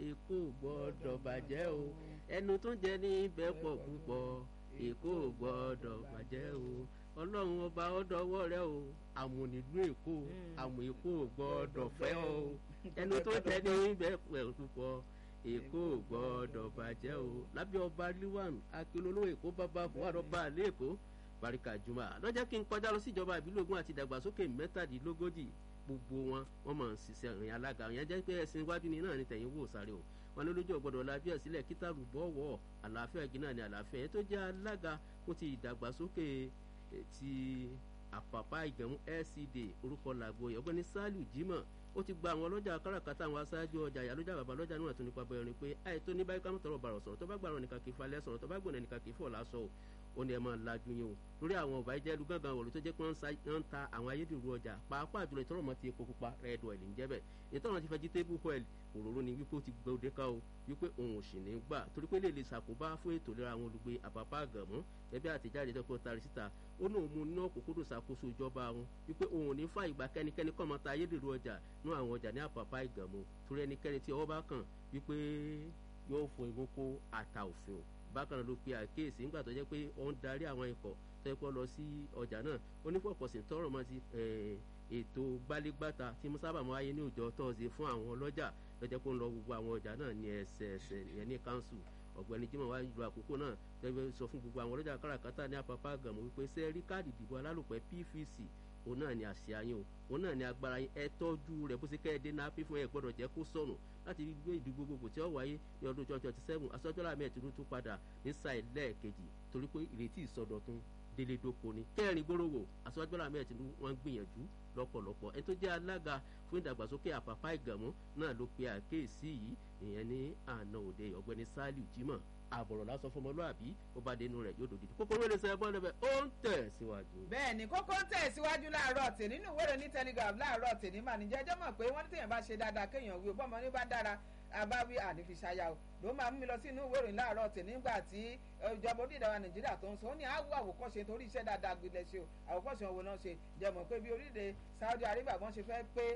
èkó gbọ́dọ̀ bàjẹ́ o ẹnu tó jẹ ní ibẹ̀ pọ̀ púpọ̀ èkó gbọ́dọ̀ bàjẹ́ o ọlọ́run ọba ọdọọwọ́ rẹ o àmùnílù èkó àmù èkó gbọ́dọ̀ fẹ́ o ẹnu tó jẹ ní ibẹ̀ pọ̀ púpọ̀ èkó gbọ́dọ̀ bàjẹ́ o lábẹ́ ọba liwan akilolo èkó bàbá buhari ọba àlẹ́ èkó barika juma lọ́jọ́ kí n kọjá lọ sí ìjọba ìbílẹ̀ ogun àti ìdàgbàsókè mẹ́tàdínlógójì gbogbo wọn wọn máa ń ṣiṣẹ́ ìrìn alága yẹn jẹ́ pé ẹ̀sìn iwájú ni náà ni tẹ̀yìn wò sáré o wọn ní lójú ọgbọ́dọ̀ lajú ẹ̀ sílẹ̀ kítàrú bọ́wọ́ àlàáfíà igi náà ni àlàáfíà yẹn tó jẹ́ alága fún ti ìdàgbàsókè ti àpàpà ìgbẹ̀mú lcd orúkọ làgbo ọ̀gbẹ́ni saliu jimoh ó ti gba àwọn ọlọ́jà káràkátà àwọn aṣáájú ọjà ìyálójà bàbá lọ́jà náà tó nípa bẹ̀rẹ̀ ni pé àìtó ní báyìí kámú tọrọ bàrọ̀ sọ̀rọ̀ tó bá gbàrọ̀ nìkan kì í falẹ̀ sọ̀rọ̀ tó bá gbọ̀nà nìkan kì í fọ̀ lásọ̀ o ó ní ẹ máa lajú yín o lórí àwọn ọba ìjẹ́lu gángan wọ̀lú tó jẹ́ pé wọ́n ń ta àwọn ayédèrú ọjà pàápàá jùlọ ìtọ́rọ̀ mọ́ ti epo pupa red oil ń jẹ́ bẹ̀ ìtọ́rọ̀ ti vegetable oil òróró ni wípé ó ti gbé òde ká o wípé òun ò sì ní gbà torí pé lè lè ṣàkóbá fún ètò ìlera àwọn olùgbé àpapọ̀ àgàmọ́ ẹbí àtẹ̀jáde tó kọ́ tari síta ó ní òun mú iná òkúkúrú ṣàkóso ìjọba wọn wípé òun ò ní fà ìgbà kẹ́nikẹ́ni kọ́ máa ta ayédèrú ọjà ní àwọn ọjà ní àpapọ̀ àgàmọ́ torí ẹnikẹ́ni tí ọwọ́ bá kàn wípé yóò fún igun kó ata òfin o bákan náà ló pe àkíyèsí nígbà tó jẹ́ pé ó ń darí àwọn ikọ̀ tó yẹ kó lọ sí ọjà náà ó ní pọ̀pọ̀sì tọrọ mọ́ ti ètò gbálégbáta tí mo sábà máa yé ní òjò tọ́sí fún àwọn ọlọ́jà tó jẹ́ kó ń lọ gbogbo àwọn ọjà náà ní ẹsẹẹsẹ ìyẹn ní council ọ̀gbẹ́ni jimoh wá lu àkókò náà tẹ́lẹ̀ sọ fún gbogbo àwọn ọlọ́jà káràkátà ní apapa gàmù wípé sẹ́ẹ̀rí káàdì ìdìbò alálòpẹ́ pvc òun náà ni àṣà yín o òun náà ni agbára yín ẹ tọ́jú rẹ̀ bó ṣe kẹ́ ẹ dé náà pín fún ẹ gbọ́dọ̀ jẹ́ kó sọnù láti gbé ìdìbò gbogbo tí ó wáyé ní ọdún twenty twenty seven aṣọ́jọ́lá mẹ́ẹ̀ẹ́dúró tó padà ní sáì lẹ́ẹ̀kejì torí pé ìrètí ìsọdọ̀tun délé dóko ni kẹrin gbóròwò aṣọ́jọ́lá mẹ́ẹ̀ẹ́dúró wọ́n gbìyànjú lọ́pọ̀lọpọ̀ ẹ tó jẹ́ alága fún ìdàgbàsókè àpàpà ìgànmú náà ló pe àkéèsí yìí ìyẹn ní àná òde ọ̀gbẹ́ni saliu jimoh àbọ̀rọ̀ lásán fún ọmọlúàbí ó bá dénú rẹ̀ yóò dòdì kókó wẹ́rẹ́ sẹ́ bọ́ lẹ́bẹ̀ ó ń tẹ̀ síwájú. bẹ́ẹ̀ ni kókó ń tẹ̀ síwájú láàárọ̀ tè nínú ìwé ìròyìn telegraph láàárọ̀ tè ní màníjẹ́ ẹjọ́ mọ̀ pé wọ́n ní tèèyàn bá ṣe dáadáa kéèyàn wí bọ́mọ ní bá dára abáwí ànífiṣayá o ló máa mú mi lọ sí inú ìwé ìròyìn láàárọ̀ tè nígbà tí ìjọba orílẹ̀-èdè nàìjíríà tó ń sọ ó ní àwọ̀ àwòkọ́ṣe torí iṣẹ́ dáadáa gbilẹ̀ ṣe o àwòkọ́ṣe òwò náà ṣe jẹ́ mọ̀ pé bí orílẹ̀-èdè saudi arabia wọ́n ṣe fẹ́ pé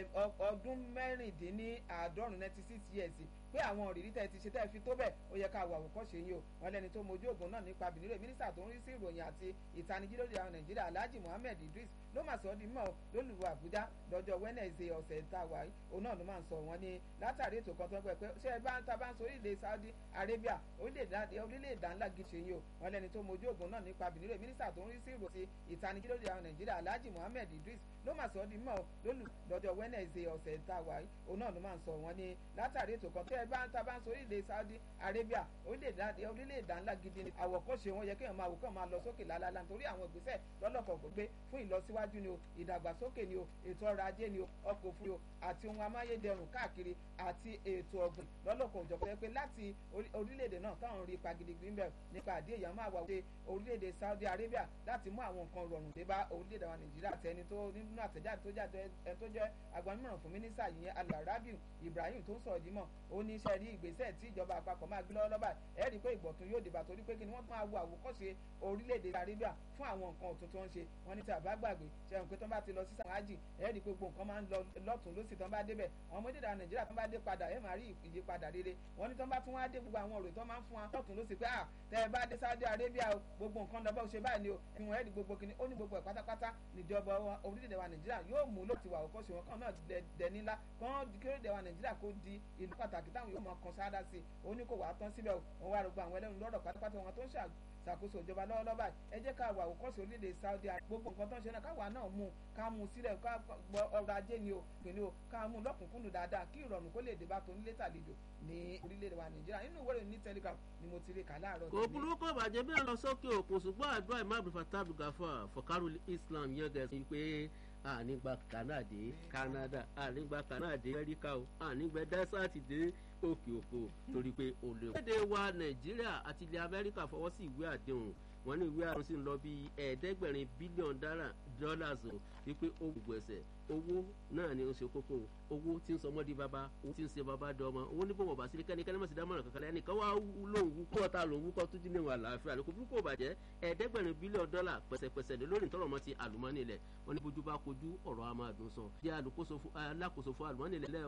ọdún mẹ́rìndínláàádọ́rùn ninety six years pé àwọn òrìrí tẹ́ ti ṣe tẹ́ fi tó bẹ́ẹ̀ ó yẹ ká wọ àwòkọ́ṣe yín o wọn lẹni tó mojú ògùn náà nípa bìnírè mínísítà tó ń rí sí ìròyìn àti ìtanijí lórí àwọn nàìjíríà alhaji muhammed idris ló mà sọ ọ́ di mọ́ lólùwọ̀ àbújá lọ́jọ́ wednesday ọ̀sẹ̀ tá a wà yìí òun náà ló máa ń sọ wọn ní látàrí ètò kan tó ń pẹ́ pé ṣé ẹ bá ń ta bá ń sọ orílẹ̀ saudi arabia orílẹ̀-èdè ńlá gidi ṣe yín o wọn lẹni tó mojú ògùn náà nípa bìnírè mínísítà tó ń rí sí ìròyìn ìtanijí lórí àwọn nàìjíríà alhaji muhammed idris ló mà sọ ọ́ di mọ́ lólù lọ́jọ́ wednesday ọ̀sẹ̀ tá a wà yìí òun náà ló máa ń sọ wọn ní látàrí ètò kan tó ẹ bá ń ta bá ń sọ orílẹ̀ saudi arabia orílẹ̀-èdè ńlá gidi ni àwọ̀kọ́ṣe wọn yẹ kéèyàn máa wò kàn máa lọ sókè lálálá nítorí àwọn ìgbésẹ̀ lọ́lọ́kọ̀ gbé fún ìlọsíwájú ni o ìdàgbàsókè ni o ètò ọrọ̀ ajé ni o ọkọ̀ òfurufú àti ohun amáyédẹrùn káàkiri àti ètò ọ̀gbìn lọ́lọ́kọ̀ òjọ̀kọ̀ pé láti orílẹ̀-èdè náà táwọn rí ipa gidigidi ń bẹ̀ nípa àdé èèyàn máa wà wọlé orílẹ̀-èdè saudi arabia láti mú àwọn nǹkan rọrùn dé bá orílẹ̀-èdè wa nàìjíríà àti ẹni tó nínú àtẹ̀jáde tó jáde ẹni tó jẹ́ agbanimọ̀ràn fún mínísítà yìí alarabiu ibrahim tó ń sọ̀rọ̀ dímọ̀ ó ní iṣẹ́ rí ìgbésẹ̀ tí ìjọba àpapọ̀ máa gbé lọ́wọ́ lọ́ba ẹ̀ rí i pé ìgbọ̀tún yóò dìbà torí pé kí ni wọ́n tún máa wo àwòkọ́ṣe orílẹ̀-èdè arabia fún àwọn nǹkan ọ̀tun tó ń ṣe wọ́n ní tí a bá gbàgbé ṣẹ̀hùn pé tó bá ti lọ sí sàmájì ẹ̀ rí i pé gbogbo nǹkan máa ń lọ lọ́tún lọ́sì tó ń bá débẹ̀ àwọn ọmọdé ìdá nàìjíríà tó ń bá dé padà ẹ̀ máa rí ìyípadà rere wọ́n ní tó ń bá tún wá dé gbogbo àwọn òròyìn tó máa ń fún wa lọ́tún lọ́sì pé à tẹ́ ẹ bá dé saudi arabia o gbogbo nǹkan lọ bá ṣe báyìí ni o ìwọ̀n ẹ̀ rí gbogbo kìíní ó ní gbogbo ẹ̀ pátápátá níjọba orílẹ̀-èdè wa nàìjíríà yóò mú ló ti wà òkọ́ṣe wọn kan náà dẹni ńlá kan kí orílẹ̀-èdè wa nàìjíríà kó di ìlú pàtàkì táwọn yóò mọ kan sáádá sí i ó ní kò wá tán síbẹ̀ wọn wá rògbò àwọn ẹlẹ́nu lọ́rọ̀ pátápátá wọn tó ń ṣàkóso ìjọba lọ́wọ́lọ́wọ́ báyìí ẹ jẹ́ ká wà òkọ́ṣe orílẹ̀-èdè saudi gbogbo nǹkan tó ń ṣe náà káwa náà mú ká mú sílẹ̀ ká gbọ́ ọrọ̀ ajé ni o pẹ̀lú o ká mú lọ́kùnkúndùn dáadáa kí ìrọ̀rùn kó lè dé bá tó nílé tàlejò ní orílẹ̀-èdè wa nàìjíríà nínú ìwé ìròyìn ní telegram ni mo ti rí kà láàárọ̀ kò burúkú bàjẹ́ bí wọ́n lọ sókè òkun ṣùgbọ́n àdúrà imam abdulfatah abdulgafar fọkàrù islam yẹn gẹ̀ẹ́sì pé ànígbà kanadé canada ànígbà kanadé amẹ́ríkà o ànígbà dẹ́sàtì dé òkè òkun torí pé o lè. lédè wa nàìjíríà àti ilẹ̀ amẹ́ríkà fọwọ́ sí ìwé àdéhùn wọn ní ìwé àdéhùn sì ń lọ bí ẹ̀ẹ́dẹ́gbẹ̀rin bílíọ̀nù dọ́làs o wípé ó gbogbo ẹsẹ̀ owó náà ni ó ṣe kókó owó tí ń sọmọ́ di bàbá owó tí ń ṣe bàbá di ọmọ owó níbo bàbá sílẹ̀ kẹ́ni kẹ́ni mọ̀ sí dámọ̀ràn kankan lẹ́yìn kan wá lóhùn wúkọ́ ta lòun wúkọ́ tó dín níwọ̀n àlàáfíà lóko bí kò bàjẹ́ ẹ̀ẹ́dẹ́gbẹ̀rin bílíọ̀nù dọ́là pẹ̀sẹ̀pẹ̀sẹ̀ lé lórí ìtọ́rọ̀ mọ́ ti àlùmọ́nì ilẹ̀ wọn ní bójú bá kojú ọ̀rọ̀ a máa dùn sàn jẹ́ alákòóso fún àlùmọ́nì ilẹ̀